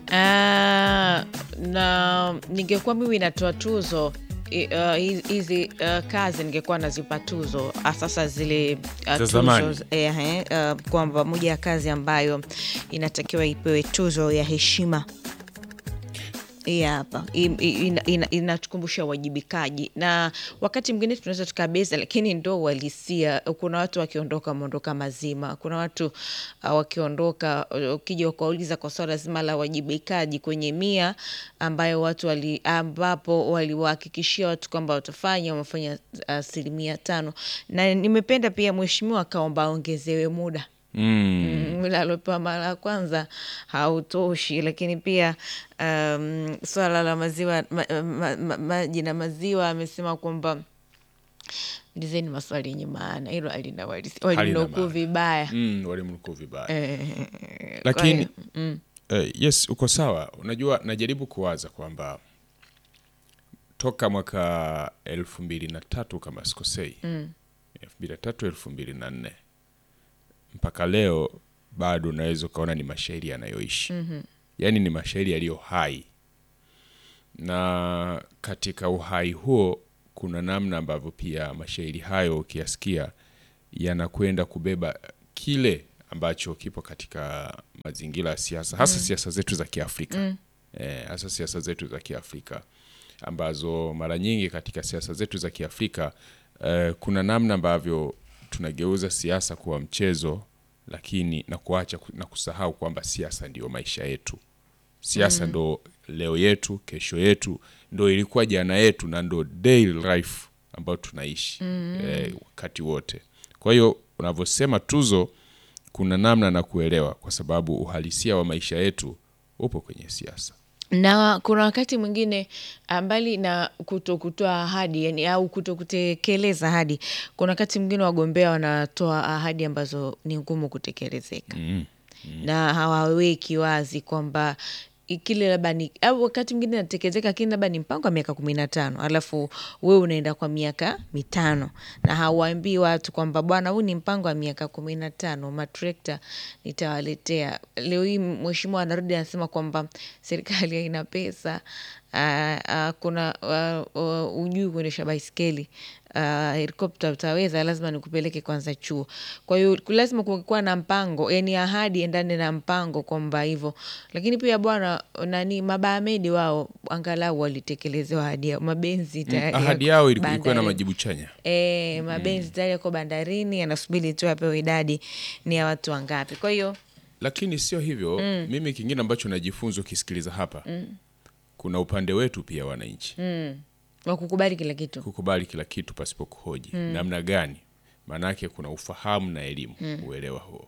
Ah, na ningekuwa mimi natoa tuzo i- uh, hi- hizi uh, kazi ningekuwa nazipa tuzo ah, sasa zile uh, Za zamani. tuzo eh, eh, uh, kwamba moja ya kazi ambayo inatakiwa ipewe tuzo ya heshima hii hapa I- i- ina- ina- inatukumbusha uwajibikaji na wakati mwingine tunaweza tukabeza lakini ndo uhalisia kuna watu wakiondoka wameondoka mazima kuna watu uh, wakiondoka uh, ukija ukauliza kwa swala zima la uwajibikaji kwenye mia ambayo watu wali, ambapo waliwahakikishia watu kwamba watafanya wamefanya asilimia tano na nimependa pia mheshimiwa akaomba aongezewe muda Mm. ule aliopewa mara ya kwanza hautoshi, lakini pia um, swala la maziwa ma, ma, ma, maji na maziwa amesema kwamba ulizeni maswali yenye maana, hilo alina walisi- walinukuu maana. vibaya Mm, walimnukuu vibaya Eh, lakini kwa hiyo, eh, yes uko sawa unajua najaribu kuwaza kwamba toka mwaka elfu mbili na tatu kama sikosei elfu mbili na tatu elfu mbili na nne mpaka leo bado unaweza ukaona ni mashairi yanayoishi mm-hmm. yaani ni mashairi yaliyo hai na katika uhai huo kuna namna ambavyo pia mashairi hayo ukiyasikia yanakwenda kubeba kile ambacho kipo katika mazingira ya siasa hasa siasa zetu za kiafrika eh, hasa siasa zetu za kiafrika ambazo mara nyingi katika siasa zetu za kiafrika eh, kuna namna ambavyo tunageuza siasa kuwa mchezo lakini na kuacha ku- na kusahau kwamba siasa ndiyo maisha yetu siasa ndo leo yetu kesho yetu ndo ilikuwa jana yetu na ndo daily life ambayo tunaishi eh, wakati wote kwa hiyo unavyosema tuzo kuna namna na kuelewa kwa sababu uhalisia wa maisha yetu upo kwenye siasa na kuna wakati mwingine ah, mbali na kuto kutoa ahadi yani, au kuto kutekeleza ahadi, kuna wakati mwingine wagombea wanatoa ahadi ambazo ni ngumu kutekelezeka mm. na hawaweki wazi kwamba i- kile labda ni au wakati mwingine natekelezeka, lakini labda ni mpango wa miaka kumi na tano alafu wewe unaenda kwa miaka mitano na hawaambii watu kwamba bwana, huu ni mpango wa miaka kumi na tano matrekta nitawaletea. Leo hii mheshimiwa anarudi anasema kwamba serikali haina pesa. ah, ah, kuna uh, uh, ujui kuendesha baiskeli uh, helikopta utaweza, lazima nikupeleke kwanza chuo. Kwa hiyo ku- lazima kukuwa na mpango, yani ahadi endane na mpango kwamba hivyo. Lakini pia bwana nani Mabahamedi wao angalau walitekelezwa ahadi yao, mabenzi tayari ahadi yako yao ilikuwa ilikuwa na bandarini. majibu chanya E, mabenzi tayari yako bandarini, yanasubiri tu apewe idadi ni ya watu wangapi. Kwa hiyo lakini sio hivyo mimi kingine ambacho najifunza ukisikiliza hapa kuna upande wetu pia wananchi wakukubali kila kitu kukubali kila kitu pasipo kuhoji namna gani maanake kuna ufahamu na elimu uelewa huo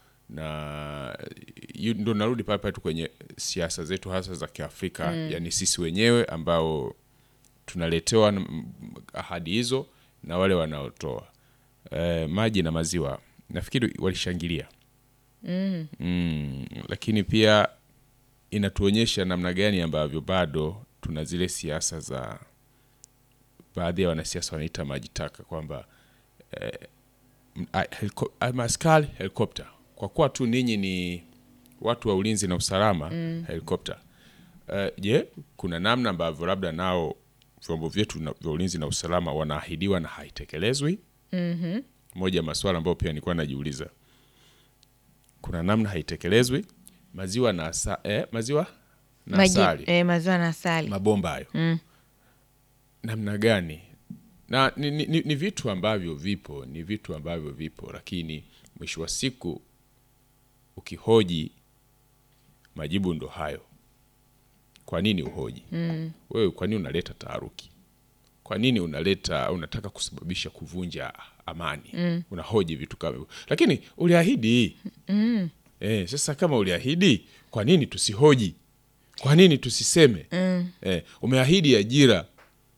na yu- ndo narudi pale pale tu kwenye siasa zetu hasa za kiafrika yani sisi wenyewe ambao tunaletewa na- m- ahadi hizo na wale wanaotoa e, maji na maziwa nafikiri walishangilia mm. Mm, lakini pia inatuonyesha namna gani ambavyo bado tuna zile siasa za baadhi ya wanasiasa wanaita maji taka kwamba eh, m- a- heliko- a- maaskari helikopta kwa kuwa tu ninyi ni watu wa ulinzi na usalama mm. helikopta Eh, je kuna namna ambavyo labda nao vyombo vyetu na- vya ulinzi na usalama wanaahidiwa na haitekelezwi mm-hmm. moja ya maswala ambayo pia nilikuwa najiuliza kuna namna haitekelezwi maziwa na asa, eh, maziwa na Maji, asali e, maziwa na asali mabomba hayo Mm. namna gani na ni, ni, ni, ni vitu ambavyo vipo ni vitu ambavyo vipo lakini mwisho wa siku ukihoji majibu ndo hayo kwa nini uhoji mm. wewe kwa nini unaleta taharuki kwa nini unaleta unataka kusababisha kuvunja amani mm. unahoji vitu kama hivyo lakini uliahidi mm. eh, sasa kama uliahidi kwa nini tusihoji kwa nini tusiseme mm. eh, umeahidi ajira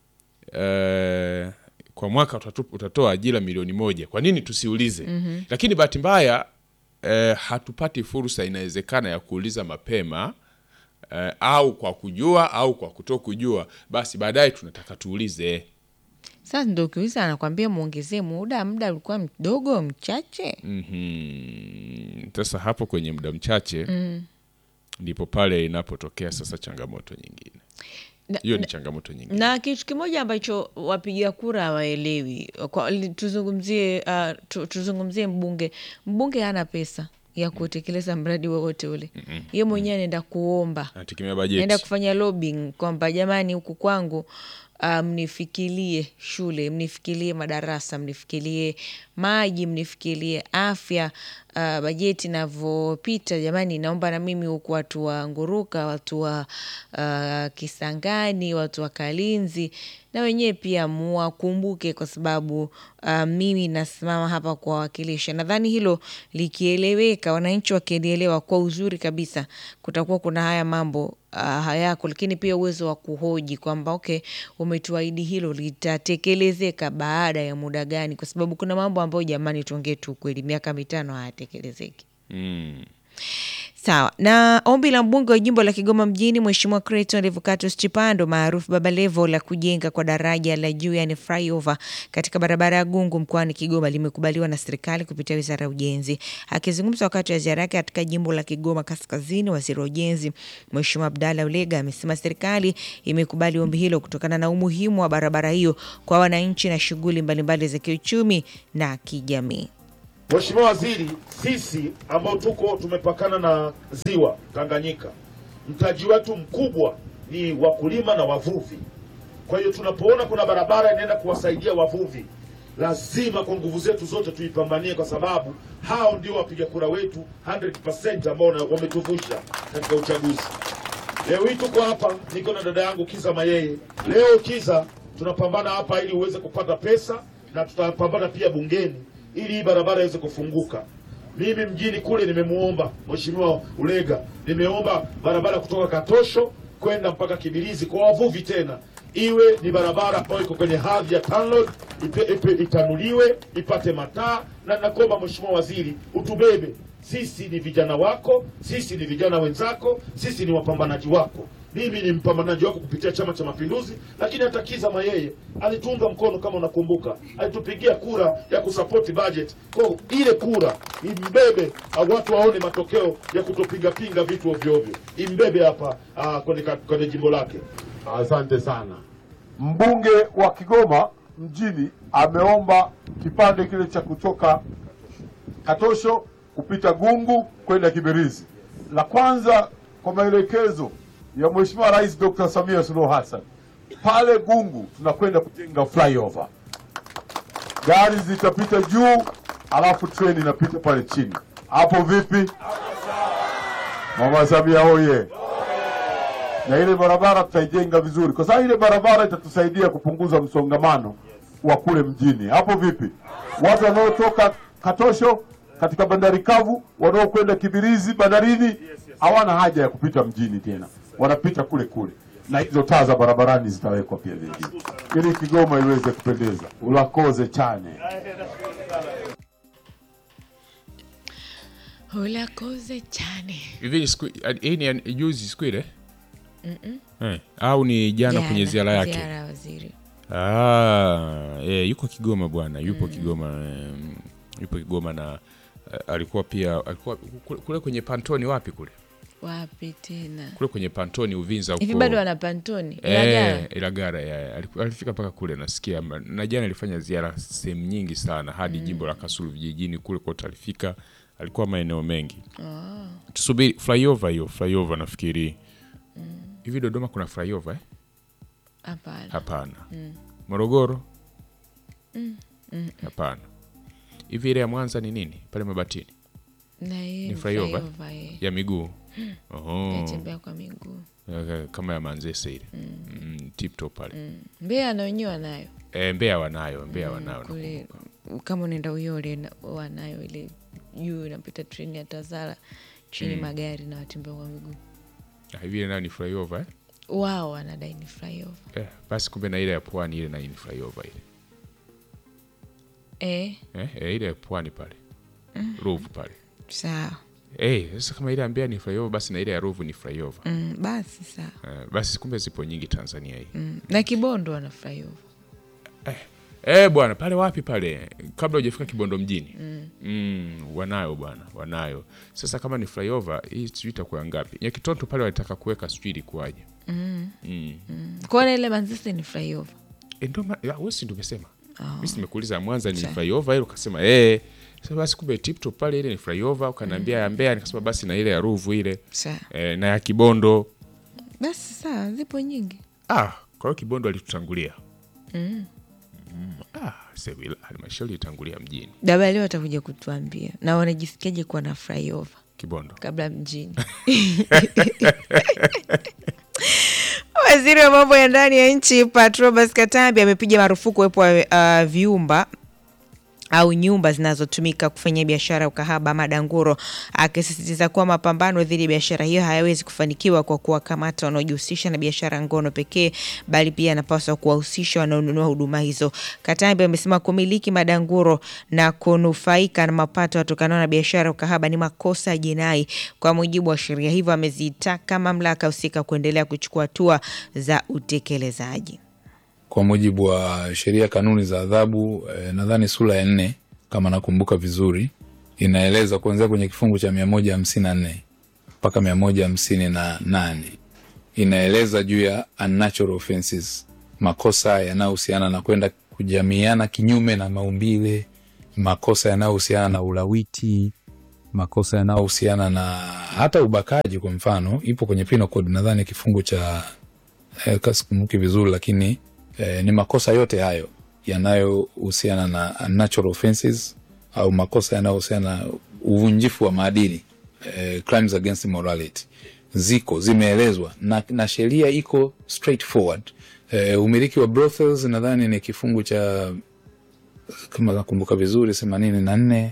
eh, kwa mwaka utatu, utatoa ajira milioni moja kwa nini tusiulize mm-hmm. lakini bahati mbaya eh, hatupati fursa inawezekana ya kuuliza mapema eh, au kwa kujua au kwa kuto kujua basi baadaye tunataka tuulize sasa ndo ukiuliza anakwambia mwongezee muda muda ulikuwa mdogo mchache Mhm. sasa hapo kwenye muda mchache mm. ndipo pale inapotokea sasa changamoto nyingine Na- hiyo ni changamoto nyingine na kitu kimoja ambacho wapiga kura hawaelewi kwa- li- tuzungumzie uh, tu, tuzungumzie mbunge mbunge hana pesa ya kutekeleza mradi wowote ule ye mwenyewe anaenda kuomba anategemea naenda bajeti kufanya lobbying kwamba jamani huku kwangu uh, mnifikirie shule mnifikirie madarasa mnifikirie maji mnifikirie afya uh, bajeti inavyopita jamani naomba na mimi huku watu wa nguruka watu wa uh, kisangani watu wa kalinzi na wenyewe pia muwakumbuke kwa sababu uh, mimi nasimama hapa kuwawakilisha nadhani hilo likieleweka wananchi wakielielewa kwa uzuri kabisa kutakuwa kuna haya mambo uh, hayako lakini pia uwezo wa kuhoji kwamba okay umetuahidi hilo litatekelezeka baada ya muda gani kwa sababu kuna mambo ambayo jamani tuongee tu kweli miaka mitano hayatekelezeki mm. Sawa. Na ombi la mbunge wa jimbo la Kigoma mjini Mheshimiwa Clayton Revocatus Chipando maarufu Baba Levo la kujenga kwa daraja la juu yani flyover katika barabara ya Gungu mkoani Kigoma limekubaliwa na serikali kupitia Wizara ya Ujenzi. Akizungumza wakati wa ziara yake katika jimbo la Kigoma Kaskazini, Waziri wa Ujenzi Mheshimiwa Abdalla Ulega amesema serikali imekubali ombi hilo kutokana na umuhimu wa barabara hiyo kwa wananchi na shughuli mbalimbali za kiuchumi na kijamii. Mheshimiwa Waziri, sisi ambao tuko tumepakana na ziwa Tanganyika, mtaji wetu mkubwa ni wakulima na wavuvi. Kwa hiyo tunapoona kuna barabara inaenda kuwasaidia wavuvi, lazima kwa nguvu zetu zote tuipambanie, kwa sababu hao ndio wapiga kura wetu 100% ambao na- wametuvusha katika uchaguzi. Leo hii tuko hapa, niko na dada yangu Kiza Mayeye. Leo Kiza, tunapambana hapa ili uweze kupata pesa na tutapambana pia bungeni ili hii barabara iweze kufunguka. Mimi mjini kule nimemuomba Mheshimiwa Ulega, nimeomba barabara kutoka Katosho kwenda mpaka Kibirizi kwa wavuvi tena iwe ni barabara ambayo iko kwenye hadhi ya TANROADS, ipe, ipe, itanuliwe ipate mataa, na nakuomba Mheshimiwa Waziri utubebe sisi ni vijana wako, sisi ni vijana wenzako, sisi ni wapambanaji wako. Mimi ni mpambanaji wako kupitia Chama cha Mapinduzi, lakini hata Kiza Mayeye alituunga mkono, kama unakumbuka, alitupigia kura ya kusapoti budget. Kwa ile kura imbebe, au watu waone matokeo ya kutopingapinga vitu ovyo ovyo, imbebe hapa ah, kwenye, ka- kwenye jimbo lake. Asante sana. Mbunge wa Kigoma mjini ameomba kipande kile cha kutoka Katosho kupita Gungu kwenda Kibirizi. La kwanza kwa maelekezo ya Mheshimiwa Rais Dr. Samia Suluhu Hassan, pale Gungu tunakwenda kujenga flyover, gari zitapita juu, alafu treni inapita pale chini. Hapo vipi? Mama Samia hoye! na ile barabara tutaijenga vizuri, kwa sababu ile barabara itatusaidia kupunguza msongamano wa kule mjini. Hapo vipi? Watu wanaotoka Katosho katika bandari kavu wanaokwenda Kibirizi bandarini hawana haja ya kupita mjini tena, wanapita kule kule, na hizo taa za barabarani zitawekwa pia vile vile, ili Kigoma iweze kupendeza. Ulakoze chane Ulakoze chane. hivi ni siku- hii ni ya- juzi siku ile eh, au ni jana kwenye ziara yake Ziara ya waziri. Ah, eh, yuko Kigoma bwana, yupo Kigoma eh, yupo Kigoma na eh, alikuwa pia alikuwa kule, kule kwenye Pantoni wapi kule Wapi tena? kule kwenye Pantoni Uvinza huko Hivi bado wana pantoni? Eh, Ilagala? Ilagara ya, aliku- alifika mpaka kule nasikia, ma- na jana alifanya ziara sehemu nyingi sana hadi jimbo la Kasulu vijijini kule kote alifika, alikuwa maeneo mengi. Tusubiri flyover hiyo, flyover nafikiri hivi. Dodoma kuna flyover eh? Hapana. Hapana. Morogoro? Hapana. Hivi ile ya Mwanza ni nini pale Mabatini Na yeye Ni ni flyover? flyover, eh. ya miguu? Oho. Yatembea kwa miguu. Eh, kama ya Manzese ile mm. tip top pale Mbeya na wenyewe wanayo eh, Mbeya wanayo, Mbeya wanayo kule, kama unaenda Uyole na- wanayo ile juu inapita treni ya Tazara chini magari na watembea kwa miguu Ah, hivi ile nayo ni flyover eh? wao wanadai ni flyover. Eh, basi kumbe na ile ya pwani ile nayo ni flyover ile Eh, eh, eh, ile ya pwani pale Ruvu pale sawa eh, sasa kama ile ya Mbeya ni flyover basi na ile ya Ruvu ni flyover mm, basi sawa eh, basi kumbe zipo nyingi Tanzania hii mm. na Kibondo wana flyover Eh bwana, pale wapi pale, kabla hujafika Kibondo mjini mm. wanayo bwana, wanayo. Sasa kama ni flyover hii sijui itakuwa ngapi? Nyakitonto pale walitaka kuweka sijui ilikuwaje? Kuona ile Manzese ni flyover. E, ndo ma- ya, wewe si ndio umesema? Mimi si nimekuuliza Mwanza ni flyover ile, ukasema eh. Sasa basi kumbe tiptop pale ile ni flyover, ukaniambia ya Mbeya, nikasema basi na ile ya Ruvu ile Sawa. eh, na ya Kibondo. Basi sawa, zipo nyingi. Ah, kwa hiyo Kibondo alitutangulia mm. Ah, sasa wila- halmashauri itangulia mjini Daba leo watakuja kutuambia na wanajisikiaje kuwa na flyover Kibondo. kabla mjini. Waziri wa mambo ya ndani ya nchi Patrobas Katambi amepiga marufuku uwepo wa uh, viumba au nyumba zinazotumika kufanyia biashara ya ukahaba ama danguro, akisisitiza kuwa mapambano dhidi ya biashara hiyo hayawezi kufanikiwa kwa kuwakamata wanaojihusisha na biashara ngono pekee, bali pia anapaswa kuwahusisha wanaonunua huduma hizo. Katambi amesema kumiliki madanguro na kunufaika na mapato yatokanayo na biashara ya ukahaba ni makosa ya jinai kwa mujibu wa sheria, hivyo amezitaka mamlaka husika kuendelea kuchukua hatua za utekelezaji. kwa mujibu wa sheria kanuni za adhabu eh, nadhani sura ya nne kama nakumbuka vizuri inaeleza kuanzia kwenye kifungu cha mia moja hamsini na nne mpaka mia moja hamsini na nane inaeleza juu ya unnatural offenses makosa yanayohusiana na kwenda kujamiana kinyume na maumbile makosa yanayohusiana na ulawiti makosa yanayohusiana na hata ubakaji kwa mfano ipo kwenye penal code nadhani kifungu cha eh, ka sikumbuki vizuri lakini eh, ni makosa yote hayo yanayohusiana na natural offenses au makosa yanayohusiana na uvunjifu wa maadili eh, crimes against morality ziko zimeelezwa na, na sheria iko straightforward eh, umiliki wa brothels nadhani ni kifungu cha kama nakumbuka vizuri themanini na nne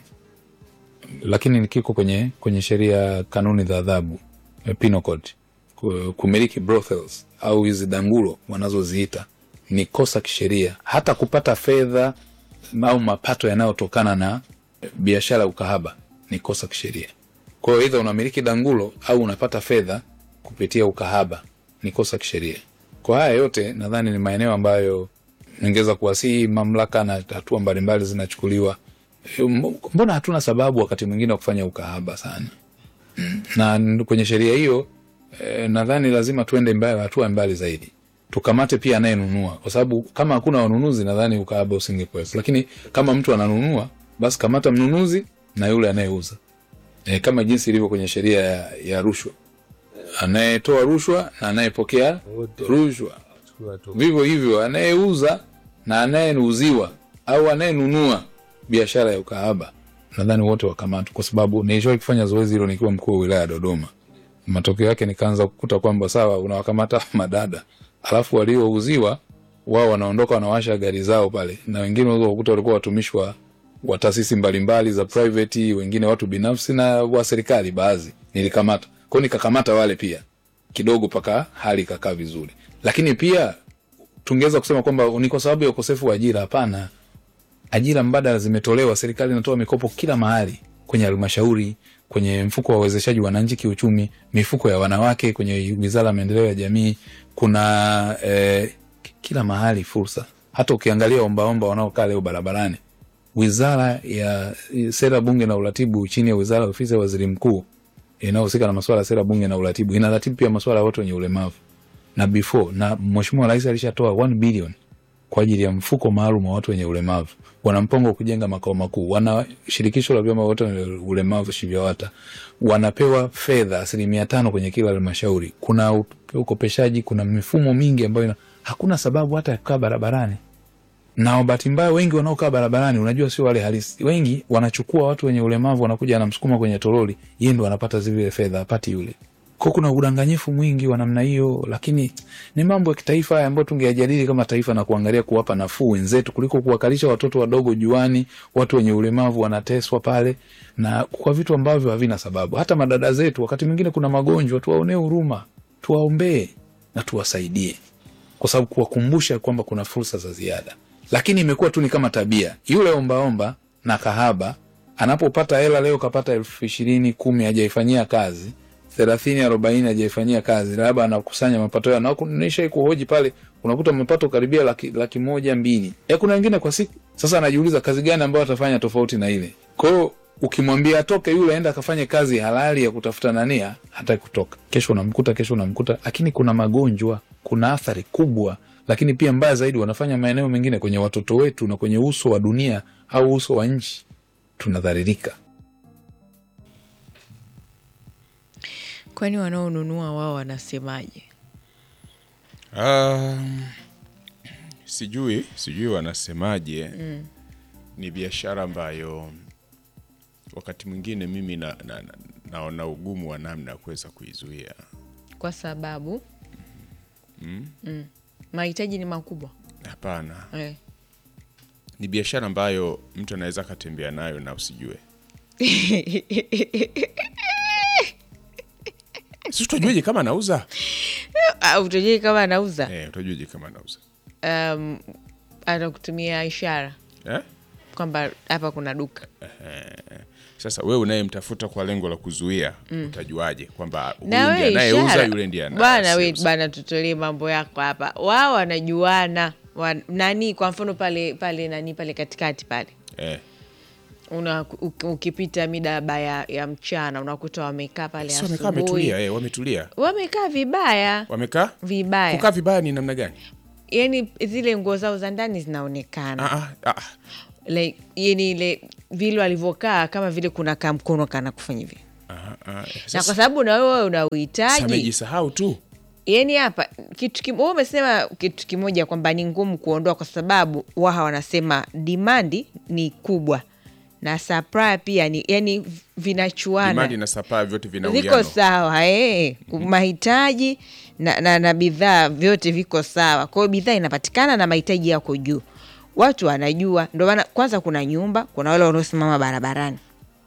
lakini ni kiko kwenye kwenye sheria kanuni za adhabu eh, penal code Ku- kumiliki brothels au hizi dangulo wanazoziita ni kosa kisheria hata kupata fedha au mapato yanayotokana na biashara ya ukahaba ni kosa kisheria kwa hiyo idha unamiliki dangulo au unapata fedha kupitia ukahaba ni kosa kisheria kwa haya yote nadhani ni maeneo ambayo ningeweza kuwasihi mamlaka na hatua mbalimbali zinachukuliwa E, mb- mbona hatuna sababu wakati mwingine wa kufanya ukahaba sana na n- kwenye sheria hiyo eh, nadhani lazima tuende mbali, hatua mbali zaidi tukamate pia anayenunua kwa sababu kama hakuna wanunuzi nadhani ukahaba usingekuwepo lakini kama mtu ananunua basi kamata mnunuzi na yule anayeuza e, kama jinsi ilivyo kwenye sheria ya, ya rushwa anayetoa rushwa na anayepokea rushwa vivyo hivyo anayeuza na anayeuziwa au anayenunua biashara ya ukahaba nadhani wote wakamatwa kwa sababu nilishawahi kufanya zoezi hilo nikiwa mkuu wa wilaya ya dodoma matokeo yake nikaanza kukuta kwamba sawa unawakamata madada alafu waliouziwa wao wanaondoka wanawasha gari zao pale na wengine unaweza kukuta walikuwa watumishi wa wa taasisi mbalimbali za private wengine watu binafsi na wa serikali baadhi nilikamata kwao nikakamata wale pia kidogo mpaka hali ikakaa vizuri lakini pia tungeweza kusema kwamba ni kwa sababu ya ukosefu wa ajira hapana ajira mbadala zimetolewa serikali inatoa mikopo kila mahali kwenye halmashauri kwenye mfuko wa uwezeshaji wananchi kiuchumi mifuko ya wanawake kwenye wizara ya maendeleo ya jamii kuna eh, kila mahali fursa hata ukiangalia ombaomba wanaokaa leo barabarani wizara ya sera bunge na uratibu chini ya wizara ya ofisi ya waziri mkuu inayohusika na masuala ya sera bunge na uratibu inaratibu pia masuala ya watu wenye ulemavu na before na mheshimiwa rais alishatoa 1 bilioni kwa ajili ya mfuko maalum wa watu wenye ulemavu wana mpango wa kujenga makao makuu wana shirikisho la vyama wote wenye ulemavu shivyawata wanapewa fedha asilimia tano kwenye kila halmashauri kuna u- ukopeshaji kuna mifumo mingi ambayo ina, hakuna sababu hata ya kukaa barabarani na bahati mbaya wengi wanaokaa barabarani unajua sio wale halisi wengi wanachukua watu wenye ulemavu wanakuja anamsukuma kwenye toroli yeye ndo anapata zile fedha apati yule ko kuna udanganyifu mwingi wa namna hiyo lakini ni mambo ya kitaifa haya ambayo tungeyajadili kama taifa na kuangalia kuwapa nafuu wenzetu kuliko kuwakalisha watoto wadogo juani watu wenye ulemavu wanateswa pale na kwa vitu ambavyo havina sababu hata madada zetu wakati mwingine kuna magonjwa tuwaonee huruma tuwaombee na tuwasaidie kwa sababu kuwakumbusha kwamba kuna fursa za ziada lakini imekuwa tu ni kama tabia yule ombaomba na kahaba anapopata hela leo kapata elfu ishirini kumi hajaifanyia kazi thelathini arobaini hajaifanyia kazi, labda anakusanya mapato yao, na nishai kuhoji pale, unakuta mapato karibia laki, laki moja mbili, e, kuna wengine kwa siku. Sasa anajiuliza kazi gani ambayo atafanya tofauti na ile. Kwa hiyo ukimwambia atoke yule aenda akafanye kazi halali ya kutafuta nania, hataki kutoka. Kesho unamkuta, kesho unamkuta, lakini kuna magonjwa, kuna athari kubwa, lakini pia mbaya zaidi wanafanya maeneo mengine kwenye watoto wetu na kwenye uso wa dunia au uso wa nchi, tunadharirika. Kwani wanaonunua wao wanasemaje? Um, sijui sijui wanasemaje. Ni biashara ambayo wakati mwingine mimi na, na, na, naona ugumu wa namna ya kuweza kuizuia. Kwa sababu mm. mahitaji ni makubwa Hapana, eh. ni biashara ambayo mtu anaweza akatembea nayo na usijue. si utajueje kama anauza? Ah, utajui kama anauza Eh, utajueje kama anauza um, atakutumia ishara eh? kwamba hapa kuna duka Sasa wewe unayemtafuta kwa lengo la kuzuia utajuaje kwamba huyu na ndiye we anayeuza ishara yule ndiye ana- bwana, we asiyeuza? bana, tutolee mambo yako hapa. Wao wanajuana wa, nani, kwa mfano pale pale nani pale katikati pale Eh, una uk- ukipita midaba ya, ya mchana unakuta wamekaa pale si wamekaa asubuhi wametulia, eh, wametulia wamekaa vibaya wamekaa vibaya, kukaa vibaya ni namna gani? yani zile nguo zao za ndani zinaonekana Ah, ah, ah. like, yani ile vile walivyokaa kama vile kuna kamkono kana kufanya hivi Ah, ah, eh, na sasa- kwa sababu na wewe una sasa uhitaji amejisahau tu yani hapa kitu kim- wewe umesema kitu kimoja kwamba ni ngumu kuondoa kwa sababu waha wanasema dimandi ni kubwa na supply pia ni yani vinachuana imani na sapaa vyote vina viko uwiano. sawa eh. mahitaji na, na, na bidhaa vyote viko sawa kwa hiyo bidhaa inapatikana na mahitaji yako juu watu wanajua ndio maana kwanza kuna nyumba kuna wale wanaosimama barabarani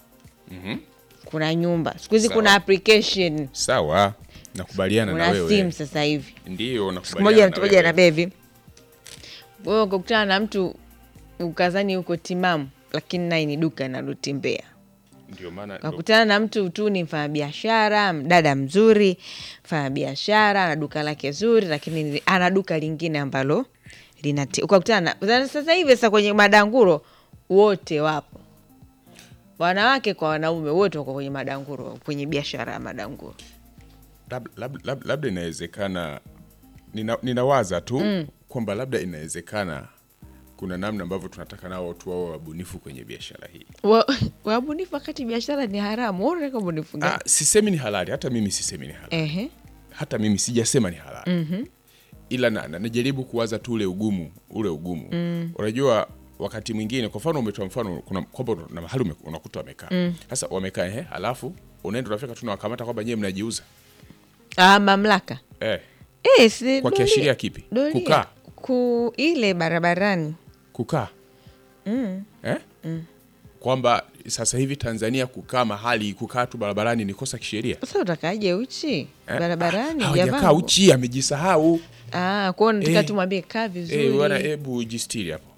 kuna nyumba siku hizi Sawa. kuna application Sawa, nakubaliana na kuna wewe, simu sasa hivi ndio siku nakubaliana moja na nitumoja wewe. na bevi wewe ukakutana na mtu ukazani uko timamu lakini naye ni duka linalotembea Ndio maana ndio- kakutana na mtu tu ni mfanyabiashara mdada mzuri mfanyabiashara ana duka lake zuri lakini ni- ana duka lingine ambalo linati ukakutana na sasa hivi sasa kwenye madanguro wote wapo wanawake kwa wanaume wote wako kwenye madanguro kwenye biashara ya madanguro lab- lab- lab- labda inawezekana nina, ninawaza tu kwamba labda inawezekana kuna namna ambavyo tunataka nao watu wao wabunifu kwenye biashara hii. Wa- wabunifu wakati biashara ni haramu Wewe unataka ubunifu gani? Ah, sisemi ni halali, hata mimi sisemi ni halali, Ehe. hata mimi sijasema ni halali ila na, na, najaribu kuwaza tu ule ugumu ule ugumu unajua wakati mwingine kwa mfano umetoa mfano kuna kwamba na mahali ume- unakuta wamekaa sasa wamekaa ehe halafu unaenda unafika tu nawakamata kwamba nyewe mnajiuza Ah, mamlaka eh, Eh, si kwa doria- kiashiria kipi doria. kukaa ku ile barabarani kukaa eh? kwamba sasa hivi Tanzania kukaa mahali kukaa tu barabarani ni kosa kisheria sasa utakaje uchi eh? barabarani Ah, hawajakaa hujavaa nguo? uchi amejisahau Ah, kwao nataka Eh. tumwambie kaa vizuri Eh, bwana hebu jistiri hapo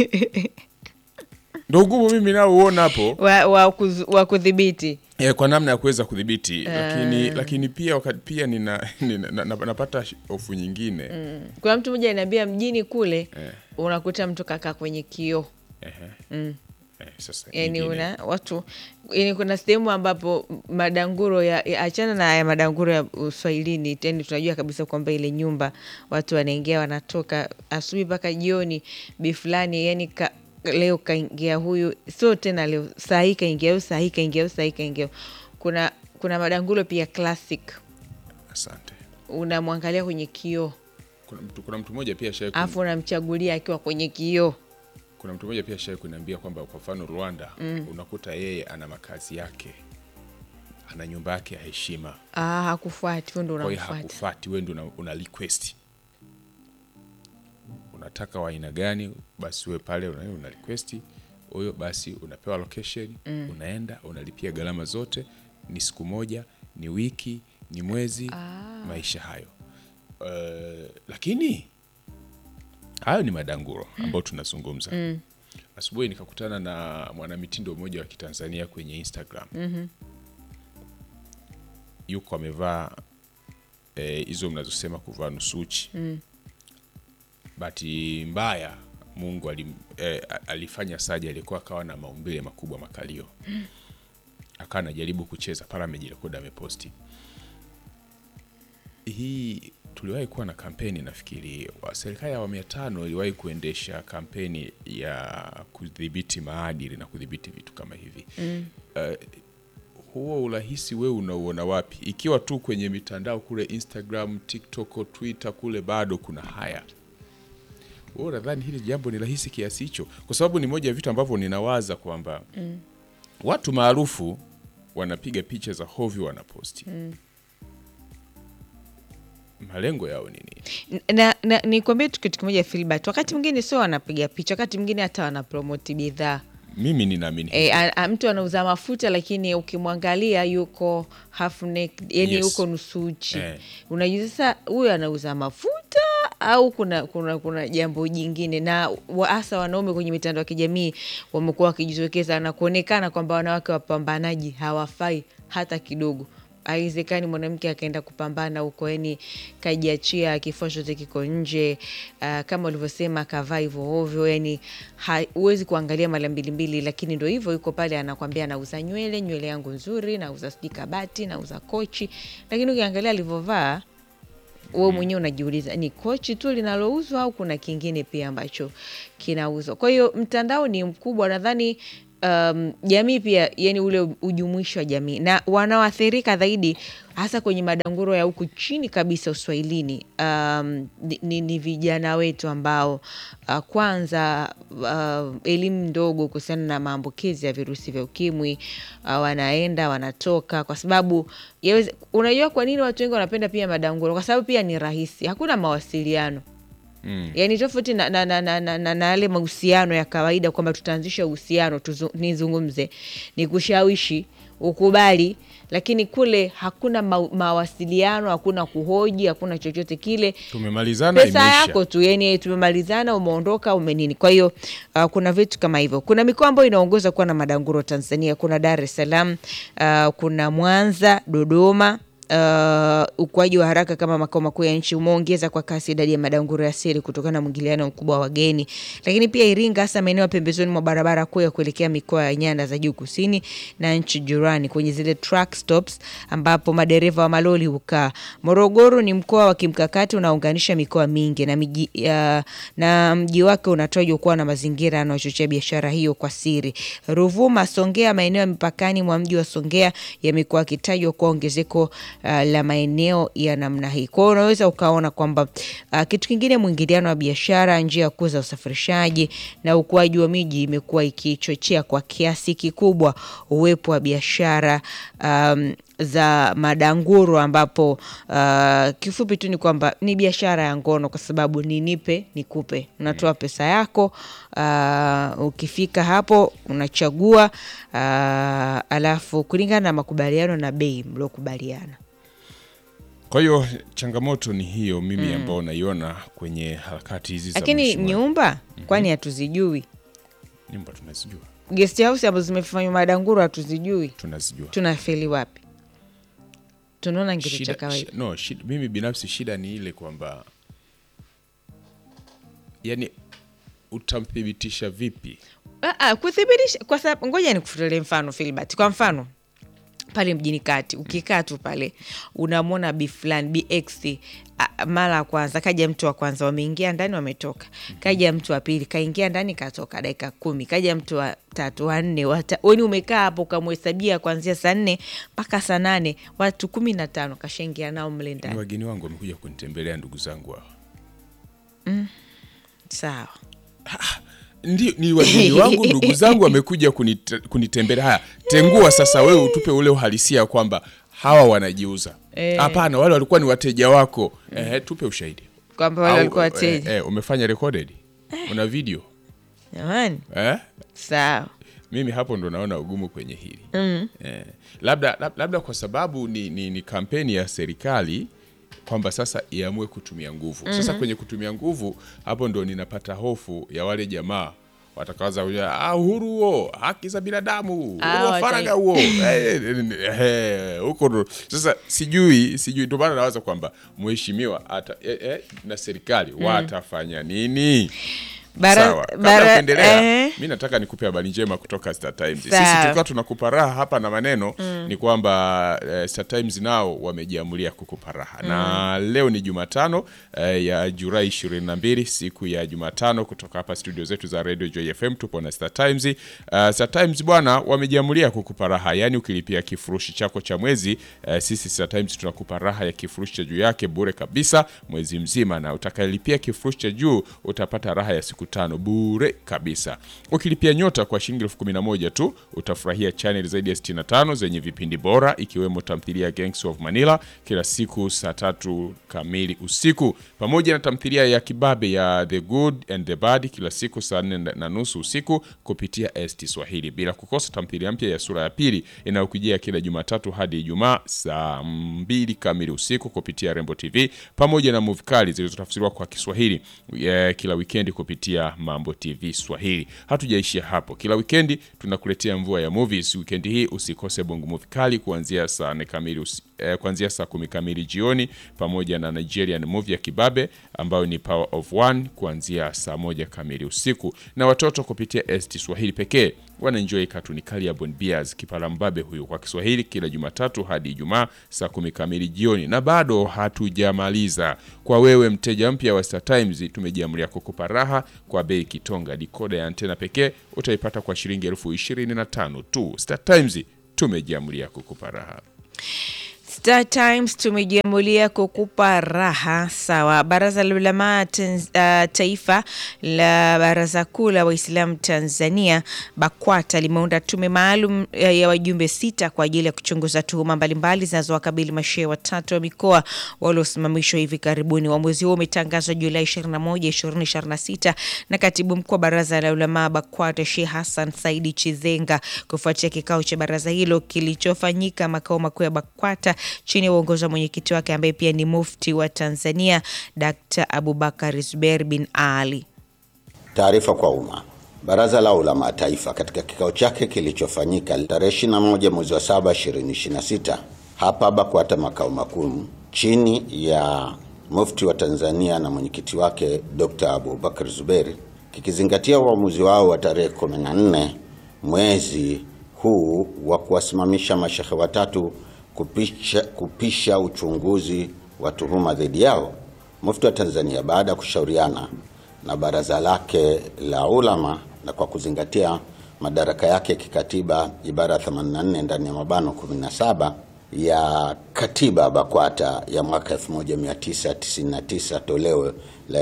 ndo ugumu mimi nao uona hapo wa, wa, kuzu- wa kudhibiti eh, kwa namna ya kuweza kudhibiti lakini lakini pia wakati pia nina, nina, na, na, napata sh- hofu nyingine kuna mtu mmoja anaambia mjini kule Eh. unakuta mtu kakaa kwenye kioo Ehe. Eh, sasa yani nyingine. una watu yani kuna sehemu ambapo madanguro ya, ya achana na ya madanguro ya uswahilini yani tunajua kabisa kwamba ile nyumba watu wanaingia wanatoka asubuhi mpaka jioni bi fulani yani ka, leo kaingia huyu sio tena leo saa hii kaingia huyu saa hii kaingia huyu saa hii kaingia huyu. kuna kuna madanguro pia classic asante unamwangalia kwenye kioo kuna mtu kuna mtu mmoja pia shai alafu unamchagulia akiwa kwenye kioo kuna mtu mmoja pia shai kuniambia kwamba kwa mfano Rwanda unakuta yeye ana makazi yake ana nyumba yake ya heshima ah, hakufuati huyo ndo kwa hiyo unamfuata hakufati wewe ndo una, una request unataka wa aina gani basi we pale una, una request huyo basi unapewa location unaenda unalipia gharama zote ni siku moja ni wiki ni mwezi maisha hayo uh, lakini hayo ni madanguro ambayo tunazungumza asubuhi nikakutana na mwanamitindo mmoja wa kitanzania kwenye instagram yuko amevaa eh, hizo mnazosema kuvaa nusuchi mm. bahati mbaya mungu alim, eh, alifanya saja alikuwa akawa na maumbile makubwa makalio mm. akawa anajaribu kucheza pale amejirekodi ameposti hii tuliwahi kuwa na kampeni nafikiri wa- serikali ya awamu ya tano iliwahi kuendesha kampeni ya kudhibiti maadili na kudhibiti vitu kama hivi mm. uh, huo urahisi wewe unauona wapi ikiwa tu kwenye mitandao kule instagram tiktok twitter kule bado kuna haya wewe unadhani hili jambo ni rahisi kiasi hicho kwa sababu ni moja ya vitu ambavyo ninawaza kwamba mm. watu maarufu wanapiga picha za hovyo wanaposti mm. malengo yao ni nini na, na nikwambie tu kitu kimoja Filbert, wakati mwingine sio wanapiga picha, wakati mwingine hata wanapromoti bidhaa mimi ninaamini e, a, a, mtu anauza mafuta lakini ukimwangalia yuko half naked, yani Yes. yuko nusu uchi Eh. unajua sasa huyu anauza mafuta au kuna kuna kuna jambo jingine na wa- hasa wanaume kwenye mitandao ya kijamii wamekuwa wakijitokeza na kuonekana kwamba wanawake wapambanaji hawafai hata kidogo haiwezekani mwanamke akaenda kupambana huko yani kajiachia kifua chote kiko nje uh, kama ulivyosema kavaa hivyo ovyo yani ha- huwezi kuangalia mara mbili mbili lakini ndo hivyo yuko pale anakwambia nauza nywele nywele yangu nzuri nauza sijui kabati nauza kochi lakini ukiangalia alivyovaa wewe mwenyewe unajiuliza ni kochi tu linalouzwa au kuna kingine pia ambacho kinauzwa kwa hiyo mtandao ni mkubwa nadhani um, jamii pia yani ule ujumuishi wa jamii na wanaoathirika zaidi hasa kwenye madanguro ya huku chini kabisa uswahilini um, ni, ni, ni vijana wetu ambao uh, kwanza uh, elimu ndogo kuhusiana na maambukizi ya virusi vya ukimwi uh, wanaenda wanatoka kwa sababu yaweze, unajua kwa nini watu wengi wanapenda pia madanguro kwa sababu pia ni rahisi hakuna mawasiliano mm. yaani tofauti na na na na na- na- na yale mahusiano ya kawaida kwamba tutaanzisha uhusiano tuzu- nizungumze ni kushawishi ukubali lakini kule hakuna ma, mawasiliano hakuna kuhoji hakuna chochote kile tumemalizana pesa imeisha yako tu yani tumemalizana umeondoka umenini kwa hiyo uh, kuna vitu kama hivyo kuna mikoa ambayo inaongoza kuwa na madanguro tanzania kuna dar es salaam uh, kuna mwanza dodoma Uh, ukuaji wa haraka kama makao makuu ya nchi umeongeza kwa kasi idadi ya madanguro ya siri kutokana na mwingiliano mkubwa wa wageni lakini pia iringa hasa maeneo ya pembezoni mwa barabara kuu ya kuelekea mikoa ya nyanda za juu kusini na nchi jirani kwenye zile truck stops ambapo madereva wa maloli hukaa morogoro ni mkoa wa kimkakati unaounganisha mikoa mingi na miji, ya, na mji wake unatajwa kuwa na mazingira yanayochochea biashara hiyo kwa siri ruvuma songea maeneo ya mipakani mwa mji wa songea yamekuwa akitajwa kuwa ongezeko uh, la maeneo ya namna hii kwao unaweza ukaona kwamba uh, kitu kingine mwingiliano wa biashara njia ya kuu za usafirishaji na ukuaji wa miji imekuwa ikichochea kwa kiasi kikubwa uwepo wa biashara um, za madanguro ambapo uh, kifupi tu ni kwamba ni biashara ya ngono kwa sababu ni nipe nikupe unatoa pesa yako uh, ukifika hapo unachagua uh, alafu kulingana na makubaliano na bei mliokubaliana kwa hiyo changamoto ni hiyo mimi ambao naiona kwenye harakati hizi za lakini mheshimiwa- nyumba kwani hatuzijui nyumba tunazijua guest house ambazo zimefanywa madanguro hatuzijui tunazijua tunafeli wapi tunaona kitu cha shida, kawaida shi- no, shida, mimi binafsi shida ni ile kwamba yani utamthibitisha vipi Ah, ah, kuthibitisha kwa sababu ngoja nikufutulie mfano Filbert. Kwa mfano pale mjini kati ukikaa tu pale unamwona b fulani bx ah, mara ya kwanza kaja mtu wa kwanza wameingia ndani wametoka kaja mtu wa pili kaingia ndani katoka dakika kumi kaja mtu wa tatu wanne weni umekaa hapo ukamhesabia kuanzia saa nne mpaka saa nane watu kumi na tano kashaingia nao mle ni ndani wageni wangu wamekuja kunitembelea ndugu zangu hawa sawa ndio ni wageni wangu ndugu zangu wamekuja kunite, kunitembelea haya tengua sasa wewe utupe ule uhalisia kwamba hawa wanajiuza Eh. hapana wale walikuwa ni wateja wako eh, tupe ushahidi kwamba wale Au, walikuwa eh, wateja eh, umefanya recorded una video jamani eh? sawa mimi hapo ndo naona ugumu kwenye hili mm. eh, labda, lab- labda kwa sababu ni, ni, ni kampeni ya serikali kwamba sasa iamue kutumia nguvu mm-hmm. sasa kwenye kutumia nguvu hapo ndo ninapata hofu ya wale jamaa watakaanza kuja ah, uhuru huo, haki za binadamu, uhuru Ah, wa watai- faragha huo Eh, eh, eh, huko ndo sasa. Sijui sijui, ndio maana nawaza kwamba mheshimiwa ata eh, eh, na serikali watafanya nini? Bara- Sawa, kabla bara- ya kuendelea, eh. mi nataka nikupe habari njema kutoka Star Times. Sisi Sawa. tukiwa tunakupa raha hapa na maneno ni kwamba eh, Star Times nao wamejiamulia kukupa raha na leo ni Jumatano eh, ya Julai 22 siku ya Jumatano kutoka hapa studio zetu za Radio Joy FM tupo na Star Times. Uh, Star Times bwana wamejiamulia kukupa raha, yaani ukilipia kifurushi chako cha mwezi eh, sisi Star Times tunakupa raha ya kifurushi cha juu yake bure kabisa mwezi mzima, na utakayelipia kifurushi cha juu utapata raha ya siku tano bure kabisa. Ukilipia nyota kwa shilingi elfu kumi na moja tu utafurahia channel zaidi ya 65 zenye vipindi bora ikiwemo tamthilia ya Gangs of Manila kila siku saa tatu kamili usiku pamoja na tamthilia ya kibabe ya The Good and the Bad kila siku saa nne na nusu usiku kupitia ST Swahili, bila kukosa tamthilia mpya ya sura ya pili inayokujia kila Jumatatu hadi Ijumaa saa mbili kamili usiku kupitia Rembo TV pamoja na movie kali zilizotafsiriwa kwa Kiswahili eh, kila wikendi kupitia Mambo TV Swahili. Hatujaishia hapo, kila wikendi tunakuletea mvua ya movies. Wikendi hii usikose bongo movie kali kuanzia saa nne kamili usi, eh, kuanzia saa kumi kamili jioni pamoja na Nigerian movie ya kibabe ambayo ni Power of One kuanzia saa moja kamili usiku, na watoto kupitia ST Swahili pekee wanaenjoy katuni kali ya Bon Bears Kipala Mbabe huyu kwa Kiswahili kila Jumatatu hadi Ijumaa saa kumi kamili jioni. Na bado hatujamaliza, kwa wewe mteja mpya wa Star Times tumejiamulia kukupa raha kwa bei kitonga. Dikoda ya antena pekee utaipata kwa shilingi elfu ishirini na tano tu. Star Times tumejiamulia kukupa raha. Star Times tumejiamulia kukupa raha. Sawa. Baraza la Ulamaa Tanz, uh, Taifa la Baraza Kuu la Waislamu Tanzania BAKWATA limeunda tume maalum uh, ya wajumbe sita kwa ajili ya kuchunguza tuhuma mbalimbali zinazowakabili mashehe watatu wa mikoa waliosimamishwa hivi karibuni. Uamuzi huo umetangazwa Julai 21, 2026 na katibu mkuu wa Baraza la Ulamaa BAKWATA Sheikh Hassan Saidi Chizenga kufuatia kikao cha baraza hilo kilichofanyika makao makuu ya BAKWATA chini ya uongozi wa mwenyekiti wake ambaye pia ni mufti wa Tanzania Dkt. Abubakar Zubeir bin Ali. Taarifa kwa umma. Baraza la Ulama Taifa katika kikao chake kilichofanyika tarehe 21 mwezi wa 7 2026 hapa BAKWATA makao makuu chini ya mufti wa Tanzania na mwenyekiti wake Dr. Abubakar Zubeir kikizingatia uamuzi wao wa tarehe 14 mwezi huu wa kuwasimamisha mashehe watatu kupisha, kupisha uchunguzi wa tuhuma dhidi yao. Mufti wa Tanzania baada ya kushauriana na baraza lake la ulama na kwa kuzingatia madaraka yake kikatiba ibara ya 84 ndani ya mabano 17 ya katiba BAKWATA ya mwaka 1999 toleo la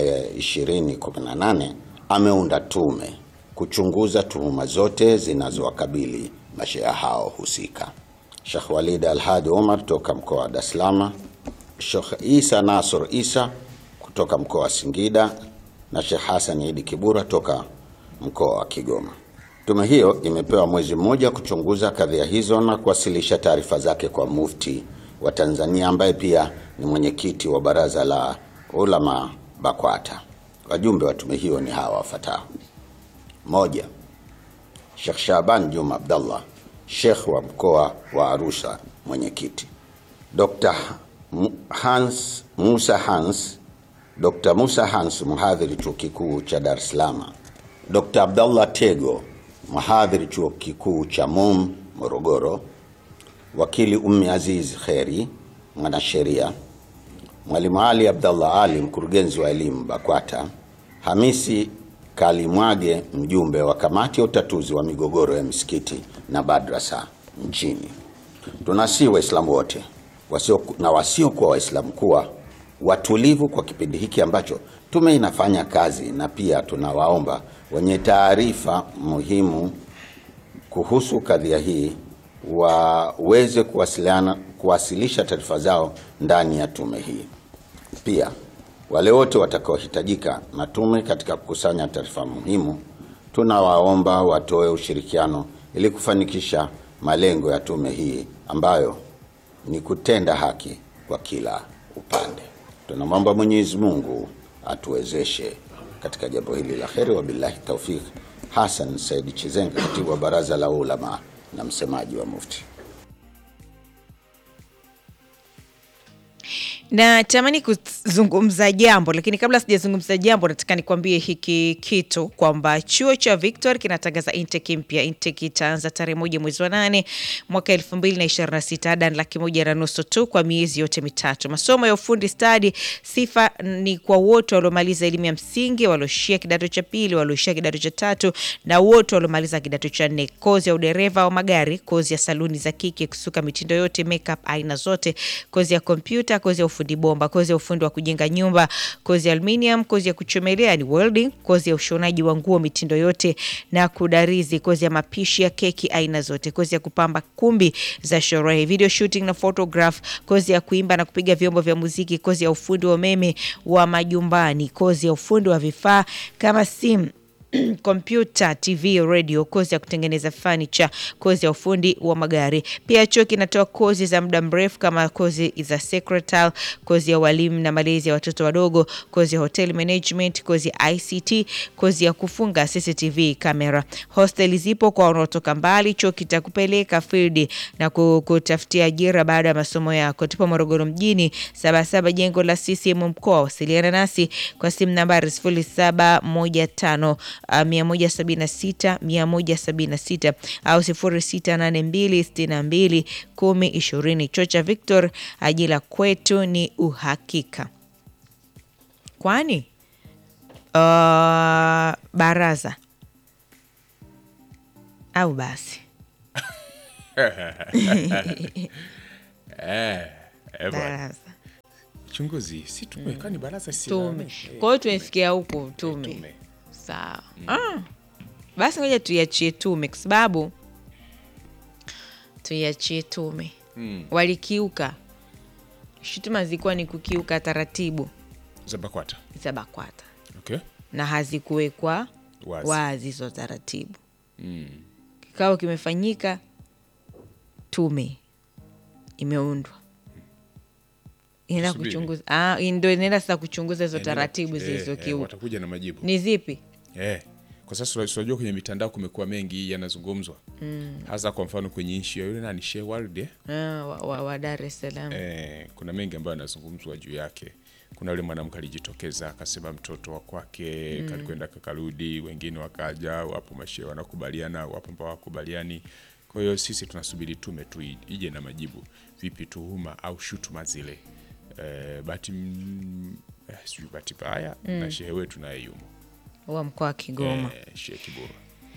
2018 ameunda tume kuchunguza tuhuma zote zinazowakabili mashehe hao husika. Sheikh Walid Alhadi Omar toka mkoa wa Dar es Salaam, Sheikh Isa Nasr Isa kutoka mkoa wa Singida na Sheikh Hassan Idi Kibura toka mkoa wa Kigoma. Tume hiyo imepewa mwezi mmoja kuchunguza kadhia hizo na kuwasilisha taarifa zake kwa mufti wa Tanzania ambaye pia ni mwenyekiti wa baraza la ulama BAKWATA. Wajumbe wa tume hiyo ni hawa wafuatao: moja, Sheikh Shaban Juma Abdallah Sheikh wa mkoa wa Arusha mwenyekiti. Dr. Hans Musa Hans Dr. Musa Hans mhadhiri chuo kikuu cha Dar es Salaam. Dr. Abdallah Tego mhadhiri chuo kikuu cha MUM Morogoro. Wakili Ummi Aziz Kheri mwanasheria. Mwalimu Ali Abdallah Ali mkurugenzi wa elimu BAKWATA. Hamisi Kalimwage mjumbe wa kamati ya utatuzi wa migogoro ya misikiti na madrasa nchini. Tunasihi Waislamu wote wasio na wasiokuwa Waislamu kuwa watulivu kwa kipindi hiki ambacho tume inafanya kazi, na pia tunawaomba wenye taarifa muhimu kuhusu kadhia hii waweze kuwasiliana kuwasilisha taarifa zao ndani ya tume hii. Pia wale wote watakaohitajika na tume katika kukusanya taarifa muhimu, tunawaomba watoe ushirikiano ili kufanikisha malengo ya tume hii ambayo ni kutenda haki kwa kila upande. Tunamwomba Mwenyezi Mungu atuwezeshe katika jambo hili la kheri. Wabillahi taufik, Hassan Said Chizenga, katibu wa Baraza la Ulama na msemaji wa Mufti. natamani kuzungumza jambo lakini kabla sijazungumza jambo nataka nikwambie hiki kitu kwamba chuo cha victor kinatangaza intake mpya intake itaanza tarehe moja mwezi wa nane mwaka elfu mbili na ishirini na sita ada ni laki moja na nusu tu kwa miezi yote mitatu masomo ya ufundi stadi sifa ni kwa wote waliomaliza elimu ya msingi walioishia kidato cha pili walioishia kidato cha tatu na wote waliomaliza kidato cha nne kozi ya udereva wa magari kozi ya saluni za kike kusuka mitindo yote makeup aina zote kozi ya kompyuta kozi ya ufundi bomba kozi ya ufundi wa kujenga nyumba kozi ya aluminium kozi ya kuchomelea ni welding kozi ya ushonaji wa nguo mitindo yote na kudarizi kozi ya mapishi ya keki aina zote kozi ya kupamba kumbi za sherehe video shooting na photograph kozi ya kuimba na kupiga vyombo vya muziki kozi ya ufundi wa umeme wa majumbani kozi ya ufundi wa vifaa kama simu kompyuta tv radio kozi ya kutengeneza furniture kozi ya ufundi wa magari pia chuo kinatoa kozi za muda mrefu kama kozi za secretary kozi ya walimu na malezi ya watoto wadogo kozi ya hotel management kozi ya ict kozi ya kufunga cctv kamera hostel zipo kwa wanaotoka mbali chuo kitakupeleka field na ku- kutafutia ajira baada ya masomo yako tupo morogoro mjini sabasaba jengo la ccm mkoa wasiliana nasi kwa simu nambari 0715 uh, 176 176 au 0682 62 10 20 chuo cha victor ajira kwetu ni uhakika kwani uh, baraza au basi Eh, eh, bwana. baraza Chunguzi si tume kani baraza si tume la- eh, kwa hiyo tumefikia huku tume tume. sawa ah. basi ngoja tuiachie tume kwa sababu tuiachie tume Mm. walikiuka shutuma zilikuwa ni kukiuka taratibu za BAKWATA. za bakwata Okay. na hazikuwekwa Wazi. wazi hizo taratibu Mm. kikao kimefanyika tume imeundwa inaenda Subiri. kuchunguza ah, ndo inaenda sasa kuchunguza hizo Eh, taratibu eh, eh, zilizokiuka watakuja na majibu ni zipi eh. Kwa sasa tunajua kwenye mitandao kumekuwa mengi yanazungumzwa mm. hasa kwa mfano kwenye nchi ya yule nani Sheikh Walid eh? ah, wa, wa, wa dar es salaam Eh, kuna mengi ambayo yanazungumzwa juu yake. Kuna yule mwanamke alijitokeza akasema mtoto wa kwake mm. kalikwenda kakarudi, wengine wakaja, wapo mashe wanakubaliana, wapo ambao wakubaliani. Kwa hiyo sisi tunasubiri tume tu i- ije na majibu, vipi tuhuma au shutuma zile. Eh, bahati mm, eh, sijui bahati mbaya na shehe wetu naye yumo wa mkoa wa kigoma eh, shehe Kiburu.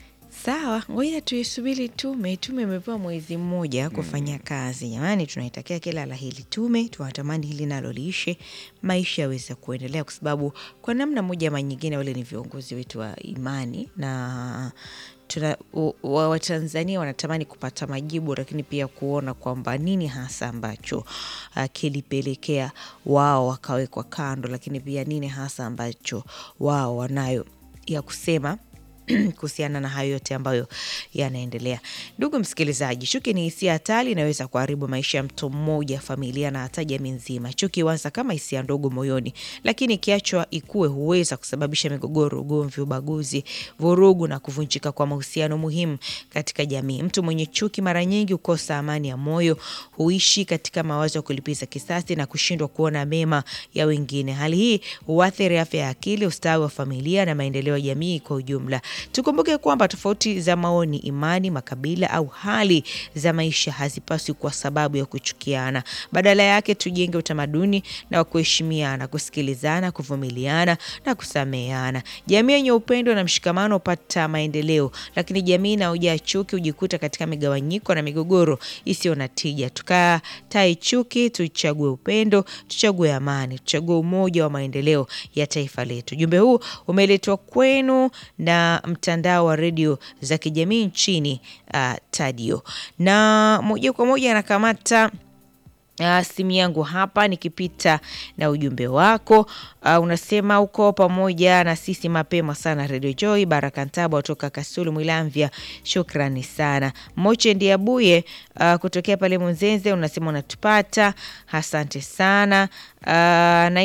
sawa ngoja tuisubiri tume tume imepewa mwezi mmoja kufanya kazi jamani tunaitakia kila la hili tume tunatamani hili nalo liishe maisha yaweze kuendelea kwa sababu kwa namna moja ama nyingine wale ni viongozi wetu wa imani na tuna u- wa- watanzania wanatamani kupata majibu lakini pia kuona kwamba nini hasa ambacho uh, kilipelekea wao wakawekwa kando lakini pia nini hasa ambacho wao wanayo ya kusema kuhusiana na hayo yote ambayo yanaendelea. Ndugu msikilizaji, chuki ni hisia hatari, inaweza kuharibu maisha ya mtu mmoja, familia na hata jamii nzima. Chuki huanza kama hisia ndogo moyoni, lakini ikiachwa ikue huweza kusababisha migogoro, ugomvi, ubaguzi, vurugu na kuvunjika kwa mahusiano muhimu katika jamii. Mtu mwenye chuki mara nyingi hukosa amani ya moyo, huishi katika mawazo ya kulipiza kisasi na kushindwa kuona mema ya wengine. Hali hii huathiri afya ya akili, ustawi wa familia na maendeleo ya jamii kwa ujumla. Tukumbuke kwamba tofauti za maoni, imani, makabila au hali za maisha hazipaswi kuwa sababu ya kuchukiana. Badala yake, tujenge utamaduni na wa kuheshimiana, kusikilizana, kuvumiliana na kusameheana. Jamii yenye upendo na mshikamano hupata maendeleo, lakini jamii inayojaa chuki hujikuta katika migawanyiko na migogoro isiyo na tija. Tukatae chuki, tuchague upendo, tuchague amani, tuchague umoja wa maendeleo ya taifa letu. Ujumbe huu umeletwa kwenu na mtandao wa redio za kijamii nchini uh, Tadio, na moja kwa moja anakamata Uh, simu yangu hapa nikipita na ujumbe wako uh, unasema uko pamoja na sisi mapema sana Radio Joy. Baraka Ntaba kutoka Kasulu Mwilamvya, shukrani sana. Moche Ndiabuye uh, kutokea pale Munzenze unasema unatupata, asante sana. Uh, nait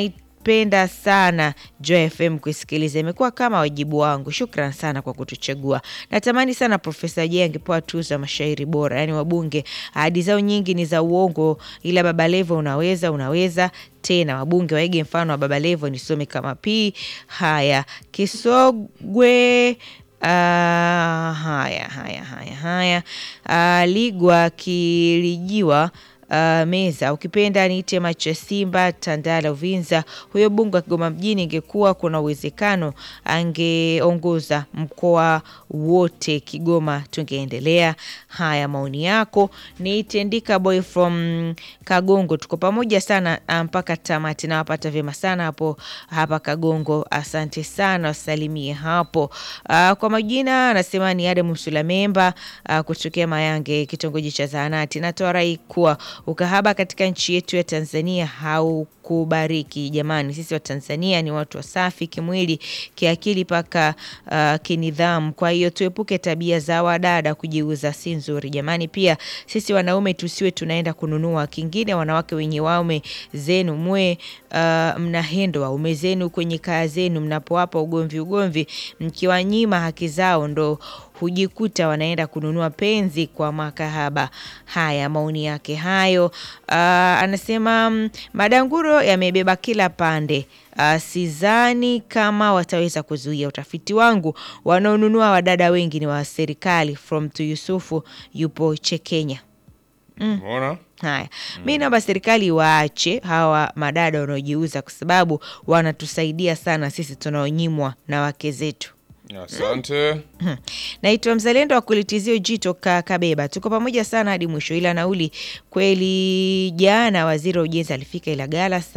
napenda sana Joy FM kuisikiliza, imekuwa kama wajibu wangu. Shukran sana kwa kutuchagua. Natamani sana Profesa Jay angepewa tuzo ya mashairi bora, yaani wabunge ahadi zao nyingi ni za uongo, ila Baba Levo unaweza, unaweza tena wabunge waige mfano wa Baba Levo. Nisome kama pii. Haya, Kisogwe Uh, haya haya haya haya uh, Ligwa Kilijiwa uh, Meza, ukipenda niite macho ya Simba Tandala Uvinza. Huyo bunge wa Kigoma mjini, ingekuwa kuna uwezekano angeongoza mkoa wote Kigoma, tungeendelea. Haya, maoni yako. Niite Ndika boy from Kagongo, tuko pamoja sana uh, mpaka tamati. Nawapata vyema sana hapo hapa Kagongo, asante sana, wasalimie hapo. Uh, kwa majina anasema ni Adamu Msulamemba uh, kutokea Mayange, kitongoji cha Zahanati. Natoa rai kuwa ukahaba katika nchi yetu ya Tanzania haukubariki. Jamani, sisi wa Tanzania ni watu wasafi kimwili, kiakili, mpaka uh, kinidhamu. Kwa hiyo tuepuke tabia za wadada kujiuza, si nzuri jamani. Pia sisi wanaume tusiwe tunaenda kununua. Kingine, wanawake wenye waume zenu mwe uh, mnahendo waume zenu kwenye kaa zenu, mnapowapa ugomvi ugomvi, mkiwanyima haki zao ndo hujikuta wanaenda kununua penzi kwa makahaba. Haya, maoni yake hayo. Uh, anasema mm, madanguro yamebeba kila pande. Uh, sidhani kama wataweza kuzuia. Utafiti wangu, wanaonunua wadada wengi ni wa serikali. From to Yusufu yupo Chekenya. Umeona? Haya, mi naomba serikali waache hawa madada wanaojiuza, kwa sababu wanatusaidia sana sisi tunaonyimwa na wake zetu. Asante. Naitwa Mzalendo wa kulitizio jito ka Kabeba, tuko pamoja sana hadi mwisho, ila nauli kweli. Jana waziri wa ujenzi alifika Ilagala